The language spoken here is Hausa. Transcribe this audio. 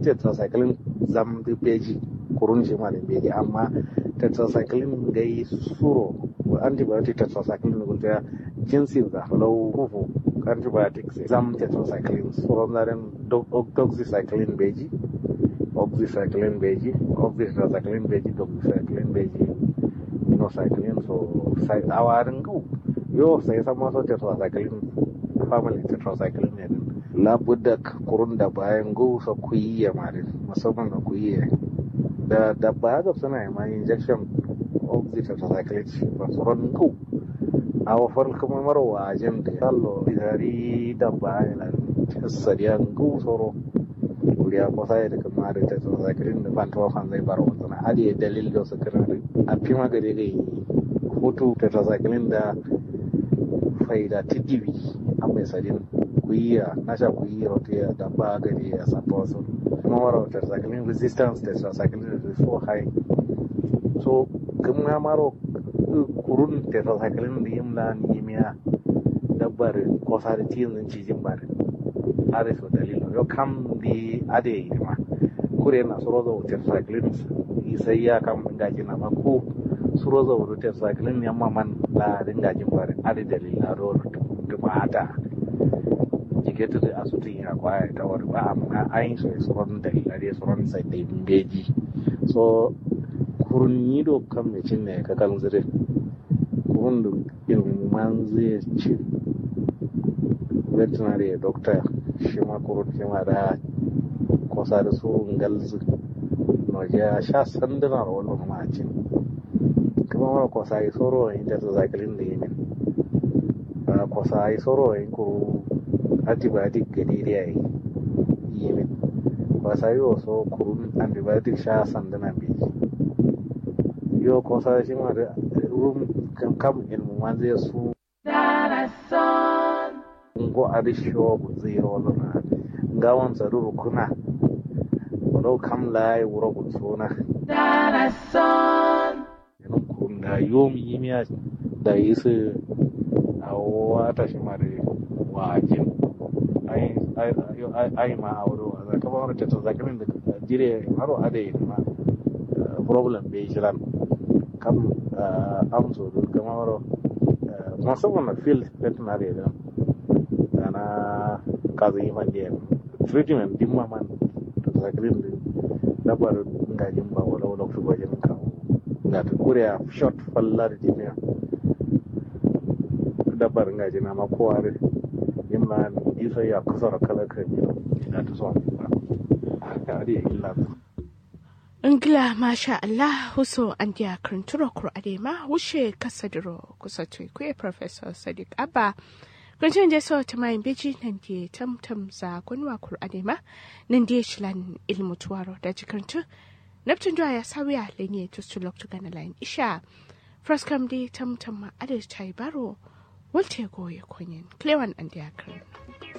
tetracycline zam da beji kurun shi ma da beji amma tetracycline gai suro antibiotic tetracycline gulta jinsin da lau kufu antibiotics zam tetracycline suro zaren doxycycline beji oxycycline beji oxytetracycline beji doxycycline beji minocycline so awarin gau yo sai sama so tetracycline family tetracycline ne din labudda kurun da bayan gau sa kuyiya ma din musamman ga kuyiya da da baya ga suna yi ma injection oxytetracycline ba tsoron gau a wafar kuma mara wajen da kallo bidari da bayan na sadiyan gau tsoro kuriya ko sai da kuma da tetracycline da ban tawa fan zai bar wannan hadi dalil da su kana a fi magare ga hutu tetracycline da faida tidiwi a mai sadin kuyiya na sha kuyiya wata ya da ba gari ya sata wasu kuma mara tetracycline resistance tetracycline is so high so kuma maro kurun tetracycline da yin la nimiya dabbar kosa da tizin cijin bari are so dalilo yo kam di ade ma kure na surozo tetracycline sai ya kam gaji na ma ko surozo tetracycline yamma man la ringajin bari ade dalila ro tumata jiketu da asutin ya kwaya ta wani ba amma ayin so ya suron dalila dai suron sai dai beji so kurun yi do kan mai cin ne ka kan zire kurun da ilman zai ci veterinary doctor shi ma kurun shi ma da kosa da su ngalzi no ya sha sanduna ro wani ma cin kuma mara kosa yi soro yin ta zakalin da yi min kosa yi soro yin kuru antibiotic gani da yi yi min kosa yi wasu kurun antibiotic sha sanduna bai yo kosa shi ma da rum kam ilmu man zai su ngo arisho zero lona ngawon tsaruru kuna wadau kam lai wuro gutsona yanun kurun da yomi yimiya da yi su a wata shi ma da wajen ai ma a wuri wa zaka ba wani tattalin zakirin da jire haro adayi ma problem bai shiran kam amso da kama waro musamman na field veterinary da ana kaza yi man jiya treatment din ma man da zakirin da dabar ngajin ba wala wala su gwajin kawo ga ta kuriya short fallar jiniya dabar ngajin na ma kowa da yin ma isa ya kusa da kala kan yi da ta so ba haka da illa Ingila masha Allah huso an dia kranturo kur adema wushe kasadiro kusa tuikwe Professor Sadiq Abba Kunjin je so ta mayin beji nan die tam tam za kunwa kur adema nan die shilan ilmu tuwaro da jikantu Neptun dwa ya sawiya lenye tustu loktu gana lain isha Fraskam di tam tam ma adis chai baro Walte goye kunyin Klewan an dia kranturo